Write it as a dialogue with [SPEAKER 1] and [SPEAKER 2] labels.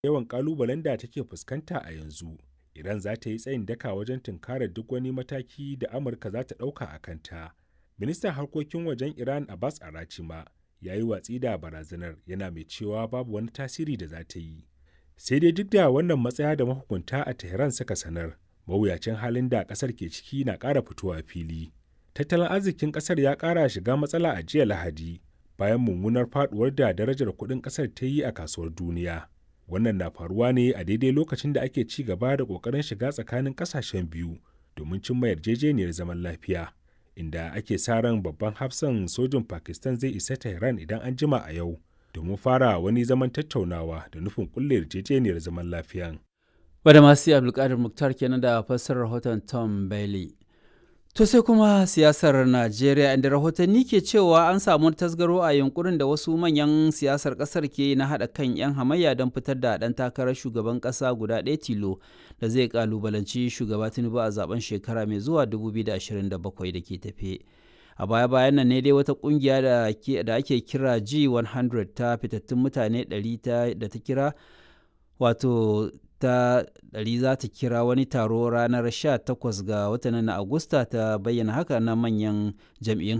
[SPEAKER 1] yawan ƙalubalen da take fuskanta a yanzu, Iran za ta yi tsayin daka wajen tunkarar duk wani mataki da Amurka za ta ɗauka a kanta. Ministan harkokin wajen Iran Abbas Arachi ma ya yi watsi da barazanar yana mai cewa babu wani tasiri da za ta yi. Sai dai duk da wannan matsaya da mahukunta a Tehran suka sanar, mawuyacin halin da ƙasar ke ciki na ƙara fitowa fili. Tattalin arzikin ƙasar ya ƙara shiga matsala a jiya Lahadi bayan mummunar faduwar da darajar kuɗin ƙasar ta yi a kasuwar duniya. Wannan na faruwa ne a daidai lokacin da ake ci gaba da ƙoƙarin shiga tsakanin ƙasashen biyu domin cimma yarjejeniyar zaman lafiya. Inda ake sa ran babban hafsan sojin Pakistan zai isa Tehran idan an jima a yau domin fara wani zaman tattaunawa da nufin kulle yarjejeniyar zaman lafiyan.
[SPEAKER 2] Wadda masu Abdulkadir Muktar kenan da fassarar rahoton Tom Bailey. To sai kuma siyasar Najeriya inda rahotanni ke cewa an samu tasgaro a yunkurin da wasu manyan siyasar kasar ke na haɗa kan 'yan hamayya don fitar da ɗan takarar shugaban ƙasa guda ɗaya tilo da zai kalubalanci shugaba Tinubu a zaben shekara mai zuwa 2027 da ke tafe. A baya-bayan nan ne dai wata kungiya da ake kira G100 ta fitattun mutane 100 da ta kira wato ta ɗari za ta kira wani taro ranar 18 ga watan na Agusta ta bayyana haka na manyan jam'iyyun